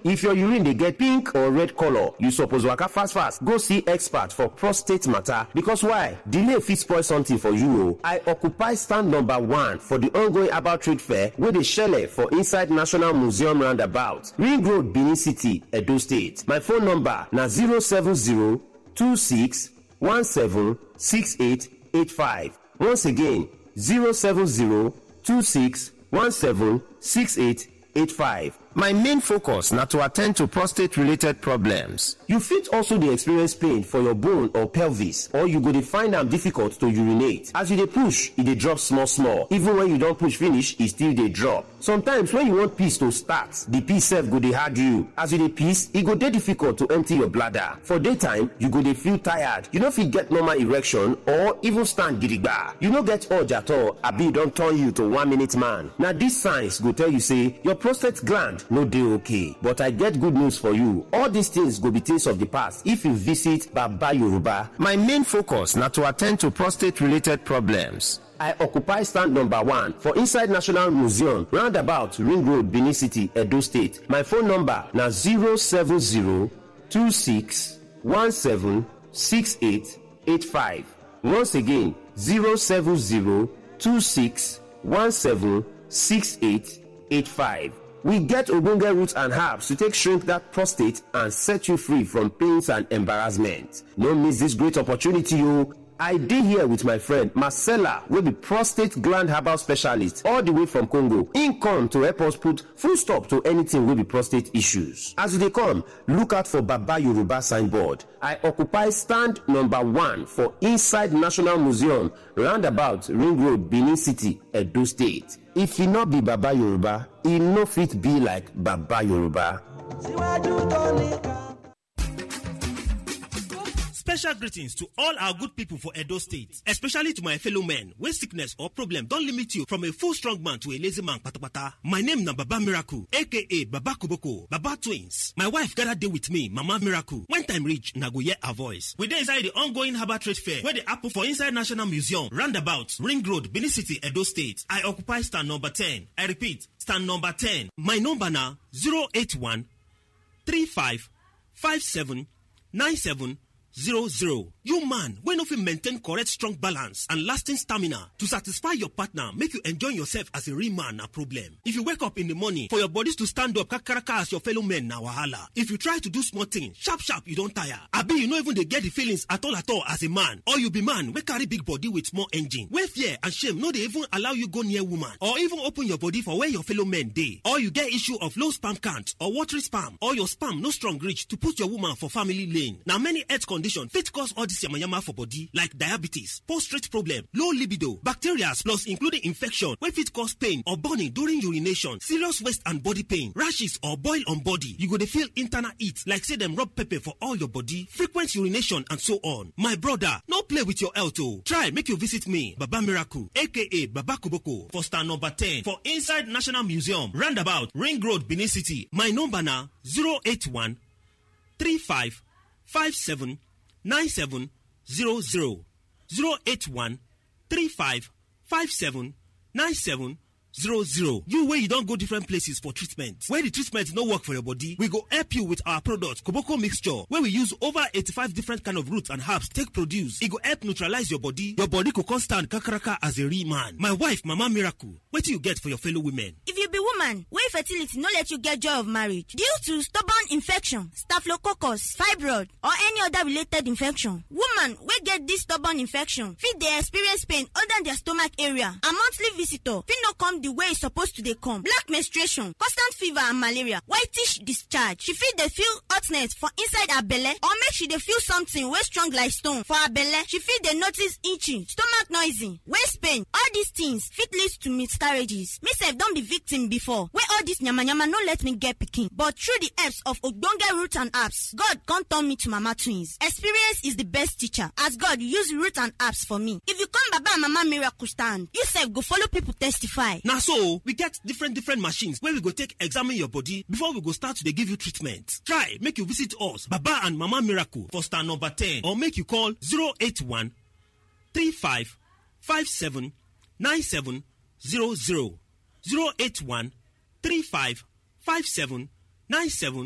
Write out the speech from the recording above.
if your urine dey get pink or red colour you suppose waka fast fast go see expert for prostate matter because why delay fit spoil something for you o i occupy stand number one for the ongoing herbal trade fair wey dey shele for inside national museum roundabout ring road benin city edo state my phone number na zero seven zero two six one seven six eight eight five once again zero seven zero two six one seven six eight eight five. My main focus na to attend to prostate related problems. You fit also dey experience pain for your bone or pelvis or you go dey find am difficult to urinate. As you dey push, e dey drop small small. Even when you don push finish, e still dey drop. Sometimes when you want piss to start, the piss sef go dey hard you. As you dey piss, e go dey difficult to empty your bladder. For daytime, you go dey feel tired. You no fit get normal erection or even stand gidigba. You no get urge at all abi e don turn you to one minute man. Na these signs go tell you say your prostate gland no dey okay but i get good news for you all these things go be things of the past if you visit baba yoruba my main focus na to attend to prostate related problems I occupy stand number one for inside National Museum, roundabout Ring Road, Benin City, Edo State. My phone number na 070-26-17-6885. Once again, 070-26-17-6885. We get ogbonge roots and herbs to take shrink that prostate and set you free from pains and embarrassment. No miss this great opportunity o. I dey here with my friend Marcella wey be prostate gland herbal specialist all the way from Congo. Im come to help us put full stop to anything wey be prostate issues. As you dey come, look out for Baba Yoruba signboard. I occupy stand number one for inside National Museum roundabout Ring Road, Benin City, Edo State. If e no be Baba Yoruba, e no fit be like Baba Yoruba. Special greetings to all our good people for Edo State, especially to my fellow men when sickness or problem don limit you from a full strong man to a lazy man patapata. My name na Baba Miracle, aka Baba Koboko, Baba Twins. My wife gather dey with me, Mama Miracle. When time reach, na go hear her voice. We dey inside the ongoing Harbour Trade Fair wey dey happen for inside National Museum, roundabout, Ring Road, Benin City, Edo State. I occupy stand number 10. I repeat, stand number 10. My number na 081 35 57 97 zero zero. You man wey no fit maintain correct strong balance and lasting stamina to satisfy your partner make you enjoy yourself as a real man na problem. If you wake up in the morning for your bodies to stand up kakaraka as your fellow men na wahala. If you try to do small thing sharp sharp you don tire. Abi you no even dey get the feelings at all at all as a man or you be man wey carry big body with small engine wey fear and shame no dey even allow you go near woman or even open your body for where your fellow men dey. Or you get issue of low sperm count or watery sperm or your sperm no strong reach to put your woman for family lane. Na many health conditions condition fit cause all this yamayama for body like diabetes prostate problem low libido bacteria plus including infection wey fit cause pain or burning during urination serious waist and body pain rashes or boil on body you go dey feel internal heat like say dem rub pepper for all your body frequent urination and so on my brother no play with your health o try make you visit me baba miracle aka baba koboko for stand number ten for inside national museum roundabout ring road benin city my number na zero eight one three five five seven. 9700 081 35 57 97 00 you wey you don go different places for treatment wey the treatment no work for your body we go help you with our product koboko mixture wey we use over 85 different kind of roots and herbs take produce e go help neutralize your body your body go come stand kakaraka as a real man my wife mama miracle wetin you get for your fellow women. if you be woman wey fertility no let you get joy of marriage due to stubborn infection staphylococcus fibroid or any other related infection woman wey get this stubborn infection fit dey experience pain under their stomach area and monthly visitor fit no come the way e suppose to dey come black menstruation constant fever and malaria whitish discharge she fit dey feel hotness for inside her belle or make she dey feel something wey strong like stone for her belle she fit dey notice itching stomach noisy waist pain all these things fit lead to miscarriages me sef don be victim before wey all this yamayama no let me get pikin but through the helps of ogbonge root and herbs god come turn me to mama twins experience is the best teacher as god use root and herbs for me if you come baba and mama miracle stand you sef go follow people testify. na so we get different different machines wey we go take examine your body before we go start to dey give you treatment try make you visit us baba and mama miracle for stand number ten or make you call 081 35 57 97 00 081 35 57 97